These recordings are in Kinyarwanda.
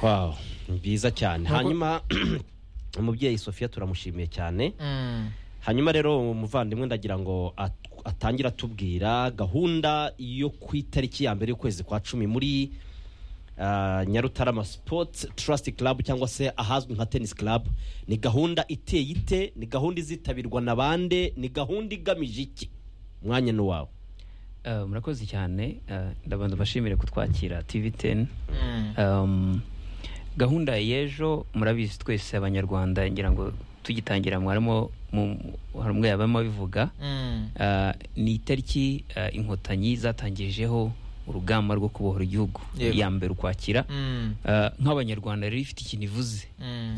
wow byiza cyane hanyuma umubyeyi sophia turamushimiye cyane hanyuma rero umuvandimwe ndagira ngo at- atangire atubwira gahunda yo ku itariki ya mbere y'ukwezi kwa cumi muri ah, nyarutarama sports trust club cyangwa se ahazwi nka tennis club ni gahunda iteye ite ni gahunda izitabirwa na bande ni gahunda igamije iki umwanya ni uwawe Eh, murakoze cyane Eh, ndabanza mbashimire kutwakira tv teni gahunda y'ejo murabizi twese abanyarwanda ngira ngo tugitangira mwarimo mu- hari umwe yabamo abivuga Eh, ni itariki eh, inkotanyi zatangijeho urugamba rwo kubohora igihugu Yego. iya mbere ukwakira Eh, nk'abanyarwanda rero ifite ikintu ivuze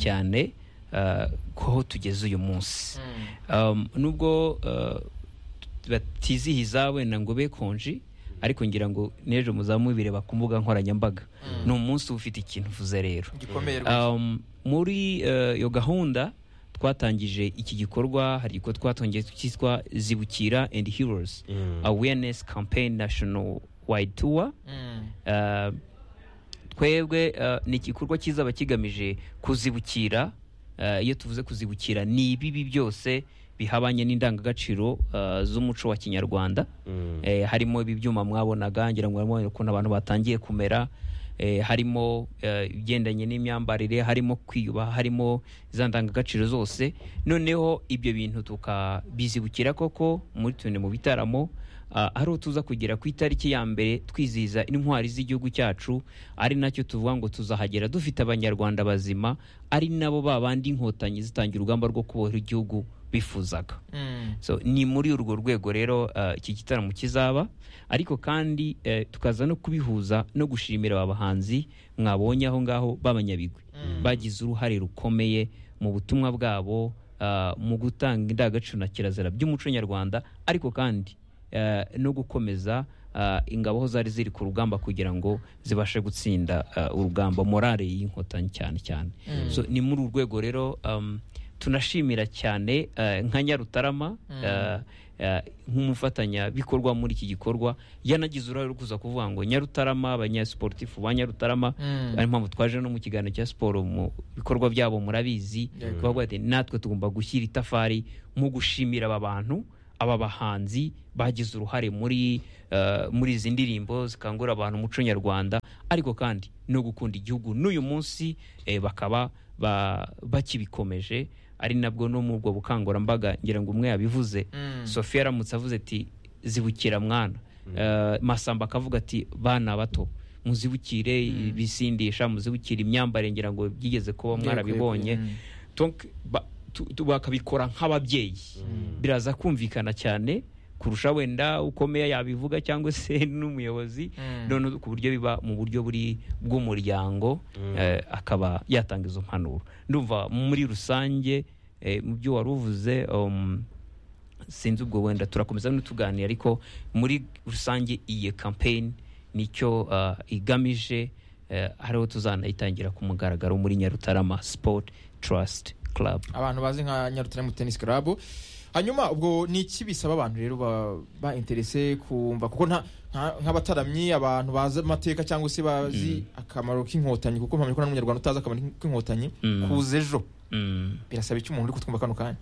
cyane eh, ko tugeze uyu munsi Um, nubwo uh, batizihiza wenda ngo be konji ariko ngira ngo n'ejo muzamubireba ku mbuga nkoranyambaga ni umunsi uba ufite ikintu uvuze rero gikomeye rwose um, muri uh, iyo gahunda twatangije iki gikorwa hari igikorwa twatongeye cyitwa zibukira and heroes awareness campaign national wide tour Mm. Uh, twebwe uh, ni igikorwa kizaba kigamije kuzibukira uh, iyo tuvuze kuzibukira ni ibibi byose bihabanye n'indangagaciro uh, z'umuco wa kinyarwanda eh, harimo ibi byuma mwabonaga ngira ngo murabona ukuntu abantu batangiye kumera eh, harimo eh, ibigendanye n'imyambarire harimo kwiyubaha harimo za ndangagaciro zose noneho ibyo bintu tukabizibukira koko muri tune mu bitaramo ah, ari aho tuza kugera ku itariki ya mbere twizihiza intwari z'igihugu cyacu ari nacyo tuvuga ngo tuzahagera dufite abanyarwanda bazima ari nabo ba bandi inkotanyi zitangira urugamba rwo kubohora igihugu bifuzaga Mm. so ni muri urwo rwego rero uh, iki gitaramo kizaba ariko kandi eh, tukaza no kubihuza no gushimira aba bahanzi mwabonye aho ngaho b'abanyabigwi bagize uruhare rukomeye mu butumwa bwabo uh, mu gutanga indangagaciro na kirazira by'umuco nyarwanda ariko kandi eh, no gukomeza uh, ingabo aho zari ziri ku rugamba kugira ngo zibashe gutsinda uh, urugamba morale y'inkotanyi cyane cyane so ni muri uru rwego rero um, tunashimira cyane eh, nka nyarutarama eh, eh, nk'umufatanyabikorwa muri iki gikorwa yanagize uruhare rwo kuza kuvuga ngo nyarutarama abanyasportifu ba nyarutarama Mm. ari mpamvu twaje no mu kiganiro cya siporo mu bikorwa byabo murabizi kuvuga ati natwe tugomba gushyira itafari mu gushimira aba bantu aba bahanzi bagize uruhare muri eh, muri izi ndirimbo zikangurira abantu umuco nyarwanda ariko kandi no gukunda igihugu n'uyu munsi eh, bakaba ba- bakibikomeje ari nabwo no mu ubwo bukangurambaga ngira ngo umwe yabivuze Mm. sophia aramutse avuze ati zibukira mwana Eh, masamba akavuga ati bana bato muzibukire ibisindisha muzibukire imyambarire ngira ngo byigeze kuba mwarabibonye Mm. Donc, ba- tu- tu- bakabikora nk'ababyeyi biraza kumvikana cyane kurusha wenda ukomeye yabivuga cyangwa se n'umuyobozi Mm. none ku buryo biba mu buryo buri bw'umuryango eh, akaba yatanga izo mpanuro ndumva muri rusange eh, mu byo wari uvuze um, sinzi ubwo wenda turakomeza n'utuganira ariko muri rusange iyi campaign nicyo uh, igamije uh, hariho tuzanayitangira ku mugaragaro muri nyarutarama sport trust club abantu bazi nka nyarutarama tennis club hanyuma ubwo ni iki bisaba abantu rero ba- ba interese kumva kuko nta nta- nk'abataramyi abantu bazi amateka cyangwa se bazi akamaro k'inkotanyi kuko mpamya ko nta n'umunyarwanda utazi akamaro k'inkotanyi Mm. kuza ejo mm. birasaba iki umuntu uri kutwumva kano kanya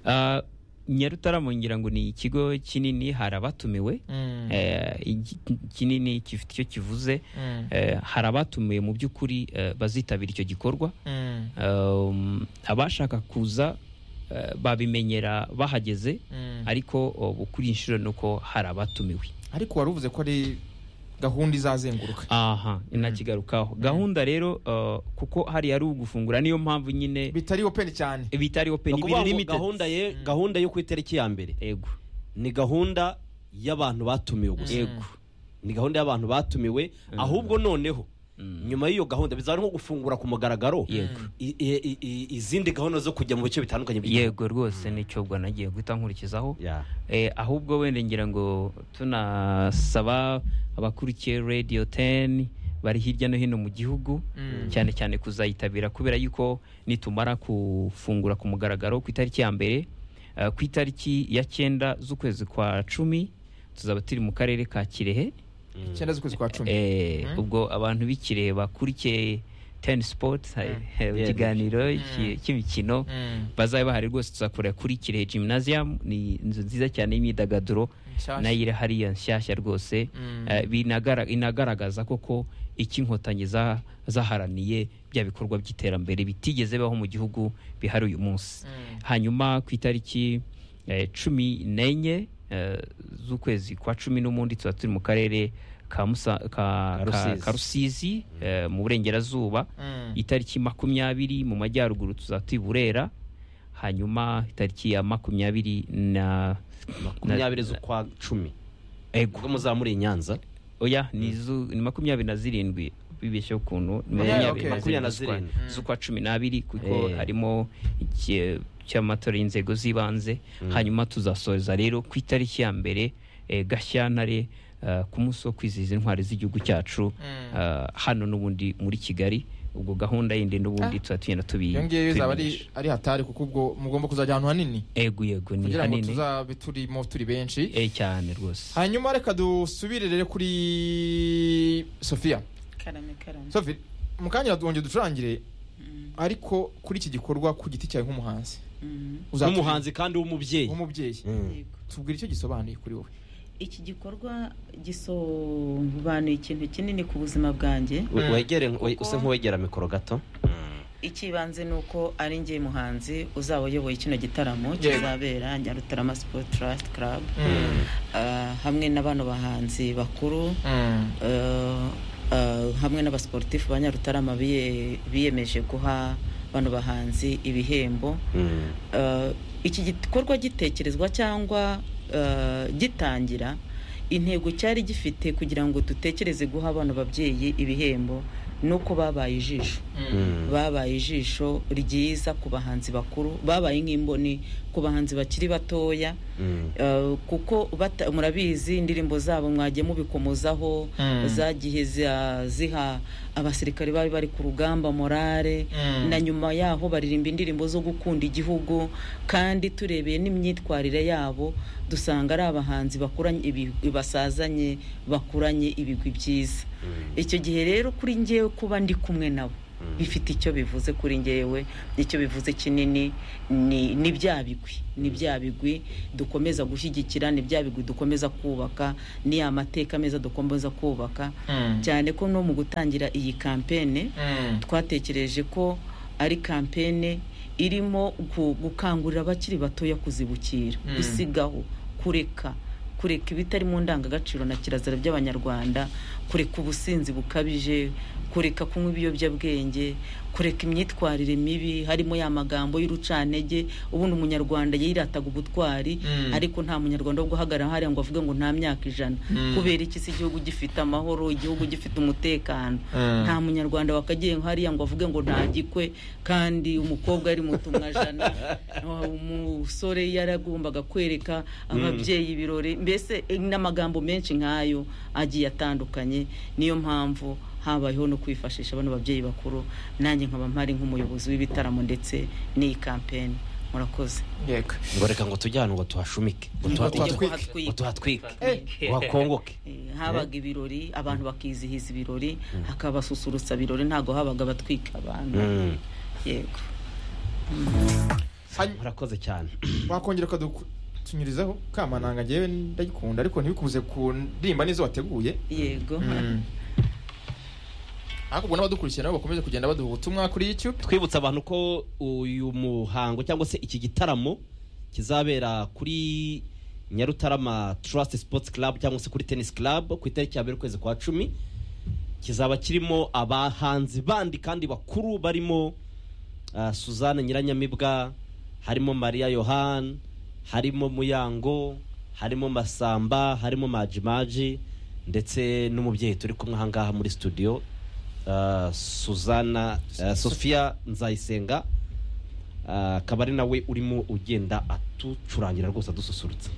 uh, nyarutarama ngira ngo ni ikigo kinini hari abatumiwe Mm. eh, igi- kinini gifite icyo kivuze Mm. eh, hari abatumiwe mu by'ukuri eh, bazitabira icyo gikorwa Mm. um, abashaka kuza eh, babimenyera bahageze Mm. ariko ubu kuri iyi nshuro ni uko hari abatumiwe ariko wari uvuze ko ari gahunda izazenguruka aha inakigarukaho gahunda rero eh, kuko hari ari ugufungura niyo mpamvu nyine bitari open cyane bitari open Ni ukuvuga ibiri ngo limited gahunda ye gahunda yo ku itariki ya mbere yego ni gahunda y'abantu batumiwe gusa yego ni gahunda y'abantu batumiwe ahubwo noneho nyuma y'iyo gahunda bizaba ari nko gufungura ku mugaragaro Yego. i- i- i- izindi gahunda zo kujya mu bice bitandukanye by'igihugu. yego rwose nicyo ubwo nagiye guhita nkurikizaho Yeah. Eh, ahubwo wenda ngira ngo tunasaba abakurikiye radio 10 bari hirya no hino mu gihugu Mm. cyane cyane kuzayitabira kubera yuko nitumara kufungura ku mugaragaro ku itariki ya mbere eh, ku itariki ya cyenda z'ukwezi kwa cumi tuzaba turi mu karere ka kirehe icyenda z'ukwezi kwa cumi Eh, Mm. ubwo abantu bikireba kuri ke teni sipoti Yeah. ikiganiro Mm. cy'i- cy'imikino Mm. bazabe bahari rwose tuzakora kuri kirehe gymnasium ni inzu nziza cyane y'imyidagaduro Nshyashya. nayo iri hariya nshyashya rwose Mm. Eh, binagara- inagaragaza koko icyo inkotanyi za- zaharaniye bya bikorwa by'iterambere bitigeze bibaho mu gihugu bihari uyu munsi Mm. hanyuma ku itariki eh, cumi n'enye eh, z'ukwezi kwa cumi n'umundi tuba turi mu karere ka Musa- ka- ka- Rusizi. ka rusizi eh, mu burengerazuba Mm. itariki makumyabiri mu majyaruguru tuzatuye i burera hanyuma itariki ya makumyabiri na makumyabiri z'ukwa cumi ubwo ego muzaba muri nyanza oya ni zu- ni makumyabiri na zirindwi bibeshyeho ukuntu ni Yeah, okay. makumyabiri na Makumyabiri na zirindwi z'ukwa- zirindwi. z'ukwa cumi n'abiri kuko Eh. harimo iki- cy'amatora y'inzego z'ibanze Mm. hanyuma tuzasoza rero ku itariki ya mbere eh, gashyantare eh, ku munsi wo kwizihiza intwari z'igihugu cyacu Mm. eh, hano n'ubundi muri kigali ubwo gahunda yindi n'ubundi Ah. tuba tugenda tubi iyo ngiyo izaba tubimenyesha. ari ari hatari kuko ubwo mugomba kuzajya ahantu hanini ego yego ni kugira ngo hanini tuzabe turimo turi benshi eh cyane rwose hanyuma reka dusubire rero kuri sofiya karame karame sofi mu kanya wongeye ducurangire Mm, ariko kuri iki gikorwa ku giti cyawe nk'umuhanzi mm, Uzatubwira- n'umuhanzi kandi w'umubyeyi w'umubyeyi Mm. yego. tubwira icyo gisobanuye kuri wowe iki gikorwa gisobanuye ikintu kinini ku buzima bwanjye We- Mm. wegere we- Kuko- usa nk'uwegera mikoro gato ikibanze ni uko ari ngiye muhanzi uzaba uyoboye kino gitaramo Yego. kizabera nyarutarama sport trust club Ah, hamwe na bano bahanzi bakuru eh, eh, hamwe n'abasportifu ba nyarutarama biye- biyemeje guha bano bahanzi ibihembo Mm. Eh, iki gikorwa gitekerezwa cyangwa eh, gitangira intego cyari gifite kugira ngo dutekereze guha abana babyeyi ibihembo nuko babaye ijisho Mm. babaye ijisho ryiza ku bahanzi bakuru babaye nk'imboni ku bahanzi bakiri batoya Mm. Eh, kuko bata- murabizi indirimbo zabo mwagiye mubikomozaho Mm. zagiye za- ziha abasirikare bari bari ku rugamba morale Mm. na nyuma yaho baririmba indirimbo zo gukunda igihugu kandi turebeye n'imyitwarire yabo dusanga ari abahanzi bakuranye ibi- basazanye bakuranye ibigwi byiza Mm. icyo gihe rero kuri ngewe kuba ndi kumwe nabo bifite icyo bivuze kuri ngewe icyo bivuze kinini ni ni bya bigwi ni bya bigwi dukomeza gushyigikira ni bya bigwi dukomeza kubaka ni ya mateka meza dukomeza kubaka cyane ko no mu gutangira iyi kampene twatekereje ko ari kampene irimo gu- gukangurira abakiri batoya kuzibukira Mm. gusigaho kureka kureka ibitari mu ndangagaciro na kirazira by'abanyarwanda kureka ubusinzi bukabije kureka kunywa ibiyobyabwenge kureka imyitwarire mibi harimo ya magambo y'urucantege ubundi umunyarwanda yirataga ubutwari Mm. ariko nta munyarwanda wo guhagarara hariya ngo avuge ngo nta myaka ijana Mm. kubera iki si igihugu gifite amahoro igihugu gifite umutekano Mm. nta munyarwanda wakagiye hariya ngo avuge ngo ntagikwe kandi umukobwa yari mutumwa jana umusore yaragombaga kwereka ababyeyi ibirori mbese eh, n'amagambo menshi nk'ayo agiye atandukanye niyo mpamvu habayeho no kwifashisha bano babyeyi bakuru nanjye nkaba mpari nk'umuyobozi w'ibitaramo ndetse n'iyi kampeni murakoze yego ngo reka ngo tujye ahantu ngo tuhashumike ngo Ngo tuha- tuhatwike. ngo tuha- ngo tuhatwike uhakongoke Eh, habaga ibirori abantu bakizihiza ibirori hakabasusurutsa birori ntabwo habaga batwika abantu Mm. yego Hany- murakoze cyane wakongera ukadutunyurizaho kamananga ngewe ndagikunda ariko ntibikubuze kundirimba n'izo wateguye yego ariko ubwo n'abadukurikiye nabo bakomeze kugenda baduha ubutumwa kuri youtube twibutsa abantu ko uyu muhango cyangwa se iki gitaramo kizabera kuri nyarutarama trust sports club cyangwa se kuri tennis club ku itariki ya mbere ukwezi kwa cumi kizaba kirimo abahanzi bandi kandi bakuru barimo ah, suzanne nyiranyamibwa harimo mariya yohani harimo muyango harimo masamba harimo majimaji ndetse n'umubyeyi turi kumwe ahangaha muri studio ah, suzana ah, sofiya nzayisenga ah, akaba ari nawe urimo ugenda atucurangira rwose adususurutsa